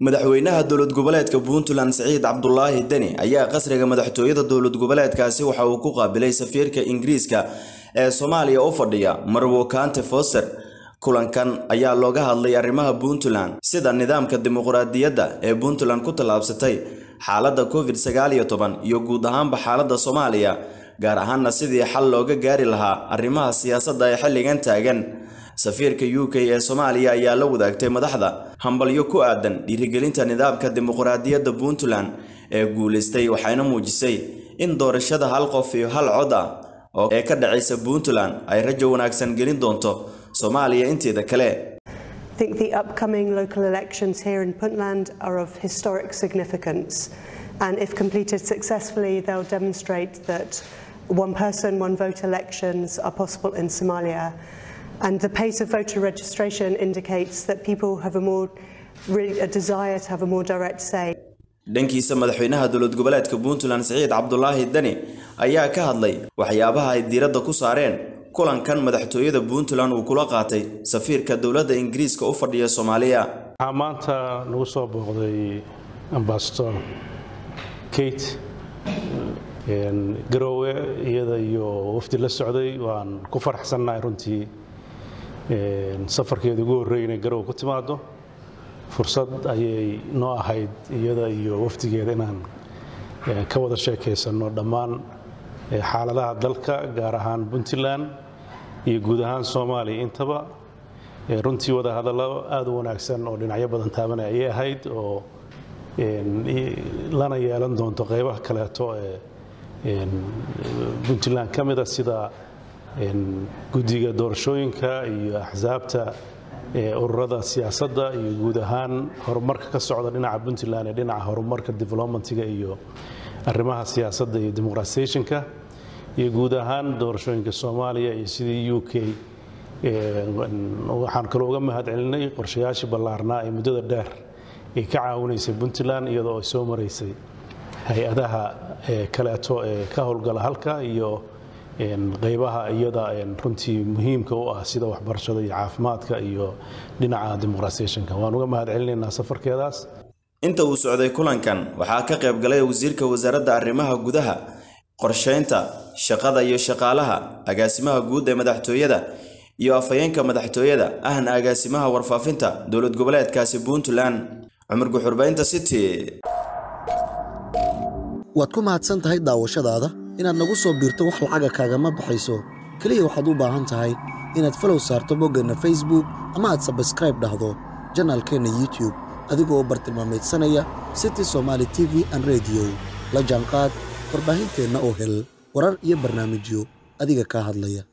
madaxweynaha dowlad goboleedka puntland siciid cabdulaahi deni ayaa qasriga madaxtooyada dowlad goboleedkaasi waxa uu ku qaabilay safiirka ingiriiska ee soomaaliya u fadhiya marwo kante foster kulankan ayaa looga hadlay arrimaha puntland sida nidaamka dimuqraadiyadda ee puntland ku tallaabsatay xaaladda covid sagaal iyo toban iyo guud ahaanba xaaladda soomaaliya gaar ahaanna sidii xal looga gaari lahaa arrimaha siyaasadda ee xilligan taagan safiirka u k ee soomaaliya ayaa la wadaagtay madaxda hambalyo ku aadan dhiirigelinta nidaamka dimuqraadiyadda puntland ee guulaystay waxayna muujisay in doorashada hal qof iyo hal cod ah oo ee ka dhacaysa puntland ay rajo wanaagsan gelin doonto soomaaliya inteeda kale I think the upcoming local elections here in Puntland are of historic significance, and if completed successfully, they'll demonstrate that one person, one vote elections are possible in Somalia. And the pace of voter registration indicates that people have a more really a desire to have a more direct say. dhankiisa madaxweynaha dowlad goboleedka puntland siciid cabdulaahi deni ayaa ka hadlay waxyaabaha ay diiradda ku saareen kulankan madaxtooyada puntland uu kula qaatay safiirka dowladda ingiriiska u fadhiya soomaaliya waxaa maanta nagu soo booqday ambasador kate garoowe iyada iyo wafdi la socday waan ku faraxsannahay runtii safarkeeda ugu horreey inay garoowe ku timaado fursad ayay noo ahayd iyada iyo wafdigeeda inaan ka wada sheekaysanno dhammaan xaaladaha dalka gaar ahaan puntland iyo guud ahaan soomaaliya intaba runtii wada hadallo aada u wanaagsan oo dhinacyo badan taabanaya ayay ahayd oo lana yeelan doonto qaybaha kaleeto ee puntland ka mida sida guddiga doorashooyinka iyo axsaabta ururada siyaasadda iyo guud ahaan horumarka ka socda dhinaca puntland ee dhinaca horumarka developmentiga iyo arrimaha siyaasadda iyo demoqratisationka iyo guud ahaan doorashooyinka soomaaliya iyo sidii u k waxaan kaloo uga mahad celinay qorshayaashii ballaarnaa ee muddada dheer ay ka caawinaysay puntland iyadoo ay soo maraysay hay-adaha kaleeto ee ka howlgala halka iyo qaybaha iyada runtii muhiimka u ah sida waxbarashada iyo caafimaadka iyo dhinaca demoqratisationka waan uga mahad celinaynaa safarkeedaas inta uu socday kulankan waxaa ka qayb galay wasiirka wasaaradda arrimaha gudaha qorsheynta shaqada iyo shaqaalaha agaasimaha guud ee madaxtooyada iyo afhayeenka madaxtooyada ahna agaasimaha warfaafinta dowlad goboleedkaasi puntland cumar guxurbaynta city waad ku mahadsan tahay daawashadaada inaad nagu soo biirto wax lacaga kaagama baxayso keliya waxaad u baahan tahay inaad falow saarto boggeenna facebook ama aad sabskraib dhahdo janaalkeenna youtube adigoo u bartilmaamaydsanaya city somaali t v an rediyo la jaanqaad warbaahinteenna oo hel warar iyo barnaamijyo adiga kaa hadlaya